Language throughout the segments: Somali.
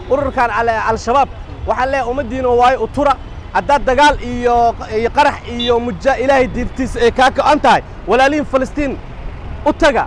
ururkan al-shabaab waxaan leeyahay ummaddiina waayo utura haddaad dagaal iyo iyo qarax iyo muja ilaahay diintiisa ay kaa go'an tahay walaalihin falastiin u taga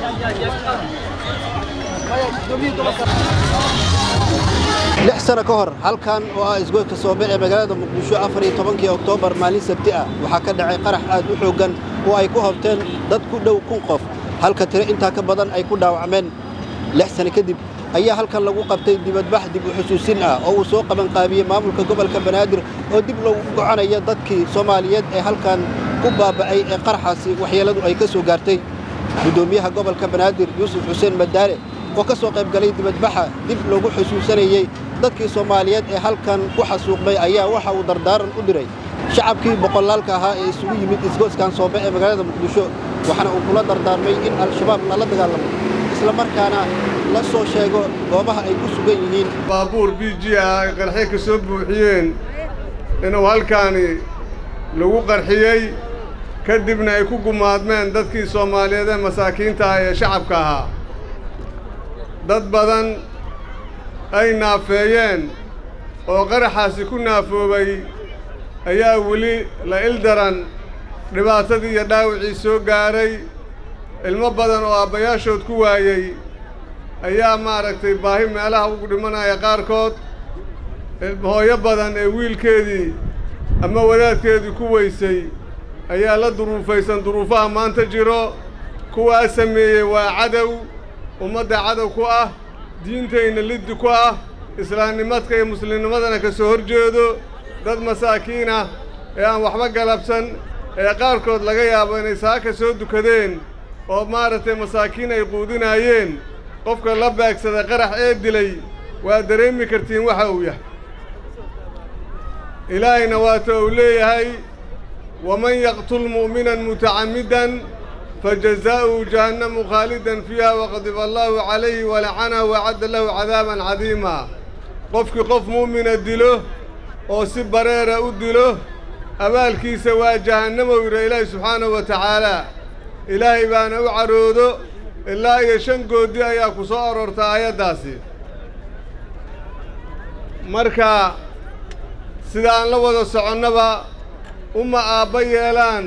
lix sano ka hor halkan oo ah isgoyska soobe ee magaalada muqdisho afar iyo tobankii oktoobar maalin sabti ah waxaa ka dhacay qarax aad u xooggan oo ay ku hobteen dad ku dhow kun qof halka tiro intaa ka badan ay ku dhaawacmeen lix sano kadib ayaa halkan lagu qabtay dibadbax dib u xusuusin ah oo uu soo qabanqaabiyey maamulka gobolka banaadir oo dib loogu goconaya dadkii soomaaliyeed ee halkan ku baaba'ay ee qaraxaasi waxyeelladu ay ka soo gaartay guddoomiyaha gobolka banaadir yuusuf xuseen madaare oo ka soo qayb galay dibadbaxa dib loogu xusuusanayey dadkii soomaaliyeed ee halkan ku xasuuqmay ayaa waxa uu dardaaran u diray shacabkii boqolaalka ahaa ee isugu yimid isgoyskan soobe ee magaalada muqdisho waxaana uu kula dardaarmay in al-shabaab lala dagaalamo isla markaana la soo sheego goobaha ay ku sugan yihiin baabuur b g ah ay qarxi ka soo buuxiyeen inuu halkaani lagu qarxiyey ka dibna ay ku gumaadmeen dadkii soomaaliyeed ee masaakiinta ah ee shacabka ahaa dad badan ay naafeeyeen oo qaraxaasi ku naafoobay ayaa weli la ildaran dhibaatadii iyo dhaawacii soo gaaray ilmo badan oo aabbayaashood ku waayey ayaa maaragtay baahi meelaha ugu dhimanaya qaarkood hooyo badan ee wiilkeedii ama wadaadkeedii ku weysay ayaa la duruufaysan duruufaha maanta jiro kuwaa sameeyey waa cadow ummadda cadow ku ah diintayna liddi ku ah islaamnimadka iyo muslimnimadana ka soo hor jeedo dad masaakiin ah ee aan waxba galabsan ee qaarkood laga yaabo inay saaka soo dukadeen oo maaragtay masaakiin ay quudinaayeen qofka la beegsaday qarax ee dilay waa dareemi kartiin waxa uu yahay ilaahayna waata uu leeyahay waman yaqtul mu'minan mutacammidan fajazaa'uhu jahannamu khaalidan fiiha waqadiba allaahu calayhi walacanahu wacadda lahu cadaaban cadiima qofkii qof mu'mina dilo oo si bareera u dilo abaalkiisa waa jahannamow yidha ilaahi subxaanahu wa tacaalaa ilaahay baana u caroodo ilaa iyo shan goodi ayaa ku soo aroorta aayaddaasi marka sida aan la wada soconnaba uma aabba yeelaan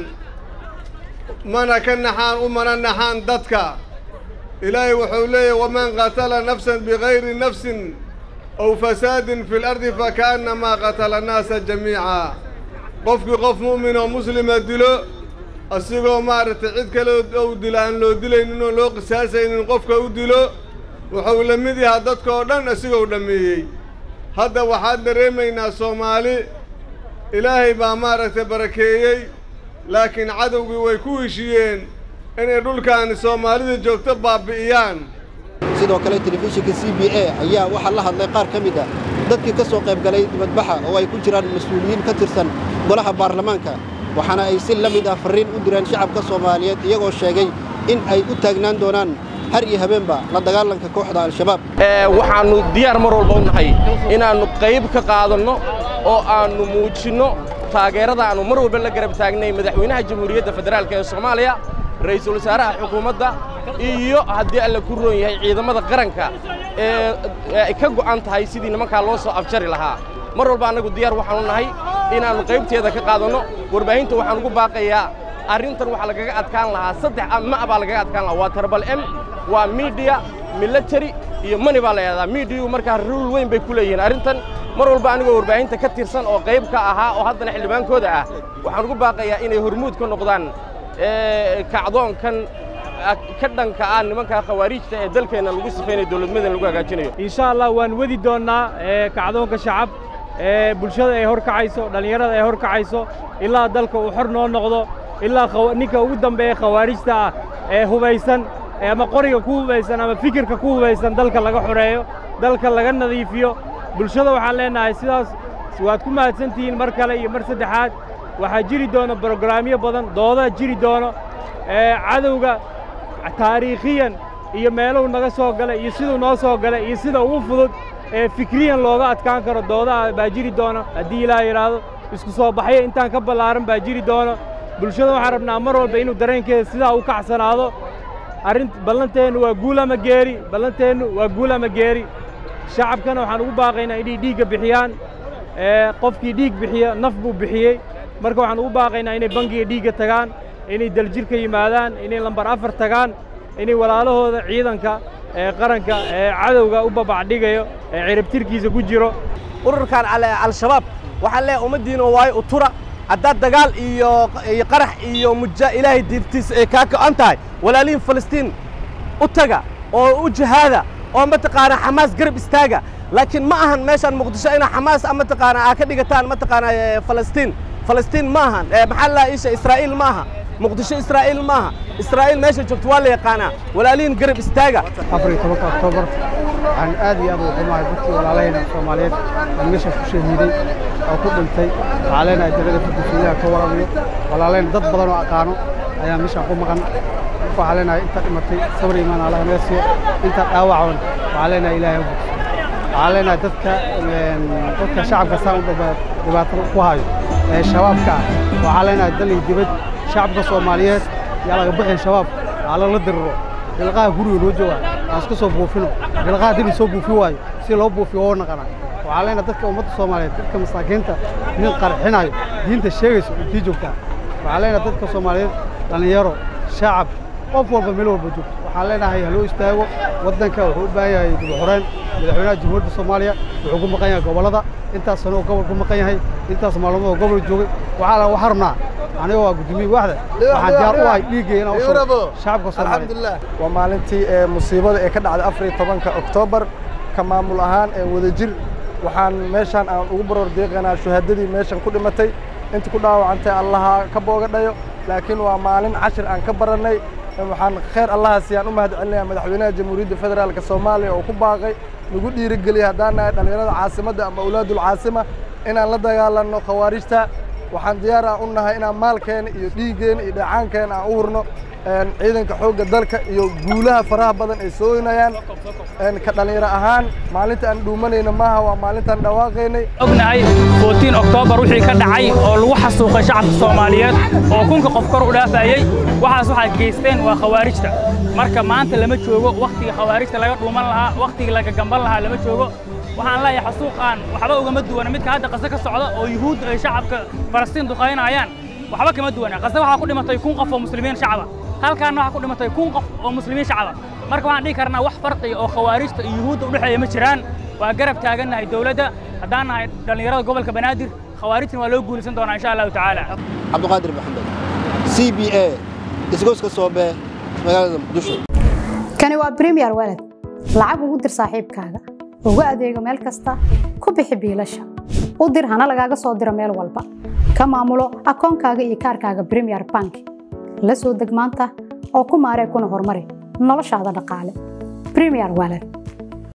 mana ka naxaan umana naxaan dadka ilaahay wuxuu leeyahy waman qatala nafsan bikayri nafsin aw fasaadin fi lardi faka'annamaa qatala annaasa jamiica qofkii qof mu'min oo muslima dilo asigoo maaragtay cid kale ou dilo aan loo dilaynin oo loo qisaasaynin qofka u dilo wuxuu la mid yahaa dadka oo dhan asigou dhammeeyey hadda waxaan dareemaynaa soomaali ilaahay baa maaragtay barakeeyey laakiin cadowgii way ku heshiiyeen inay dhulkaani soomaalida joogto baabbi'iyaan sidoo kale telefishinka c b a ayaa waxaa la hadlay qaar ka mid ah dadkii ka soo qayb galay dibadbaxa oo ay ku jiraan mas-uuliyiin ka tirsan golaha baarlamaanka waxaana ay si la mid ah farriin u direen shacabka soomaaliyeed iyagoo sheegay in ay u taagnaan doonaan har iyo habeenba la dagaalanka kooxda al-shabaab waxaannu diyaar mar walba u nahay inaannu qayb ka qaadanno oo aannu muujinno taageerada aannu mar walba la garab taagnay madaxweynaha jamhuuriyadda federaalk ee soomaaliya ra'iisul wasaaraha xukuumadda iyo haddii alla ku roon yahay ciidamada qaranka ee ay ka go'an tahay sidii nimankaa loo soo afjari lahaa mar walba annagu diyaar waxaanu nahay inaannu qaybteeda ka qaadanno warbaahinta waxaan ugu baaqayaa arrintan waxaa lagaga adkaan lahaa saddex ma baa lagaga adkaan lahaa waa tarbal m waa miidiya military iyo mani baa la yidhahdaa miidiyuu markaa ruul weyn bay ku leeyihiin arrintan mar walba anigoo warbaahinta ka tirsan oo qayb ka ahaa oo haddana xildhibaankooda ah waxaan ugu baaqayaa inay hormuud ka noqdaan kacdoonkan ka dhanka ah nimanka khawaariijta ee dalkeenna lagu sifaynayo dowladnimadan lagu hagaajinayo insha allah waan wadi doonnaa kacdoonka shacab ee bulshada ay hor kacayso dhallinyarada ay hor kacayso ilaa dalka uu xor noo noqdo ilaa ninka ugu dambeeya khawaarijta ah ee hubaysan ama qoriga ku hubaysan ama fikirka ku hubaysan dalka laga xoreeyo dalka laga nadiifiyo bulshada waxaan leennahay sidaas waad ku mahadsantihiin mar kale iyo mar saddexaad waxaa jiri doona brograamyo badan doodaa jiri doono cadowga taariikhiyan iyo meeluhu naga soo galay iyo siduu noo soo galay iyo sida ugu fudud ee fikriyan looga adkaan karo doodaha baa jiri doono haddii ilaah yidhaahdo isku soo baxyo intaan ka ballaaran baa jiri doono bulshada waxaan rabnaa mar walba inuu dareenkeeda sidaa u kacsanaado arrin ballanteennu waa guul ama geeri ballanteennu waa guul ama geeri shacabkana waxaan ugu baaqaynaa inay dhiigga bixiyaan qofkii dhiig bixiya naf buu bixiyey marka waxaan ugu baaqaynaa inay bangiga dhiigga tagaan inay daljirka yimaadaan inay lambar afar tagaan inay walaalahooda ciidanka ee qaranka ee cadowga u babacdhigayo ee ciribtirkiisa ku jiro ururkan al-shabaab waxaan leeyahay ummaddiina waayo utura haddaad dagaal iyo iyo qarax iyo muja ilaahay diintiisa ay kaa go'an tahay walaalihin falastiin u taga oo u jihaada oo mataqaanaa xamaas garab istaaga laakiin ma ahan meeshaan muqdisho inaa xamaas mataqaanaa aa ka dhigataan mataqaanaa falastiin falastiin ma ahan maxaa la isha israa'iil ma aha muqdisho israa'iil ma aha israa'iil meesha joogto waa la yaqaanaa walaalihin garab istaaga afar iyo tobanka oktoobar waxaan aad iyo aad ugu xumahay dadkii walaalahayna soomaaliyeed ee meesha ku shahiiday oo ku dhintay waxaa leenahay dalada furdufiyaha ka waramayo walaalahayna dad badan oo aqaano ayaa meeshaan ku maqan waxaa leenahay inta dhimatay sabr imaan allaha naga siiyo inta dhaawacan waxaa leenahay ilaahay u waxaa leenahay dadka dadka shacabka saan u dhibaato ku hayo ee shabaabka ah waxaa leenahay dal iyo dibad shacabka soomaaliyeed yaa laga bixin shabaab aa lala diriro bilqaha guriga noo jooga aan iska soo buufino bilqaha dib soo buufi waayo si loo buufiyo oo naqana waxaa leenahay dadka ummadda soomaaliyeed dadka masaakiinta nin qarxinayo diinta sheegayso intii joogtaa waxaa leenahay dadka soomaaliyeed dhallinyaro shacab qof walba meel walba joogto waxaan leenahay haloo istaago waddanka wuxuu u baahan yahay dib u xoreen madaxweynaha jamhuuriyadda soomaaliya wuxuu ku maqan yahay gobollada intaas sano oo gobol ku maqan yahay intaas maalmood oo gobol joogay waxaa la waxaa rabnaa aniga waa guddoomiye waaxda waxaan diyaar u ahay dhiiggay inaan u shubo shacabka soomaaliyeed waa maalintii ee musiibada ee ka dhacday afar iyo tobanka oktoobar ka maamul ahaan ee wadajir waxaan meeshaan aan ugu baroor deeqaynaa shuhaadadii meeshan ku dhimatay inta ku dhaawacantay allaha ka booga dhayo laakiin waa maalin cashir aan ka barannay waxaan khayr allahaasi aan u mahad celinayaa madaxweynaha jamhuuriyadda federaalka soomaaliya oo ku baaqay nagu dhiirigeliyay haddaan nahay dhallinyarada caasimadda ama awlaadul caasima inaan la dagaalanno khawaarijta waxaan diyaar aan u nahay inaan maalkeena iyo dhiiggeena iyo dheecaankeena aan u hurno ciidanka xoogga dalka iyo guulaha faraha badan ay sooynayaan ka dhallinyaro ahaan maalinta aan dhuumanayna maaha waa maalintaan dhawaaqaynay ognahay footiin oktoobar wixii ka dhacay oo lagu xasuuqay shacabka soomaaliyeed oo kunka qof kor u dhaafayey waxaas waxaa geysteen waa khawaarijta marka maanta lama joogo wakhtiga khawaarijta laga dhuuman lahaa wakhtiga laga gamban lahaa lama joogo waxaan leeyahay xasuuqaan waxba ugama duwana midka hadda qase ka socda oo yuhuud ay shacabka falastiin duqaynayaan waxba kama duwana qase waxaa ku dhimatay kun qof oo muslimiin shacaba halkaanna waxaa ku dhimatay kun qof oo muslimiin shacaba marka waxaan dhihi karnaa wax farqiga oo khawaarijta iyo yuhuudda u dhexeeya ma jiraan waa garab taagannahay dowladda haddaan nahay dhallinyarada gobolka banaadir khawaarijtan waa loo guulaysan doonaa insha allahu tacaala cabdiqaadir maxamed c b a isgoyska soobe magaalada muqdisho kani waa bremiyer walad lacag ugu dir saaxiibkaaga ugu adeego meel kasta ku bixi biilasha u dir hana lagaaga soo diro meel walba ka maamulo akoonkaaga iyo kaarkaaga bremiyer bank la soo deg maanta oo ku maaree kuna horumari noloshaada dhaqaale bremiyer walad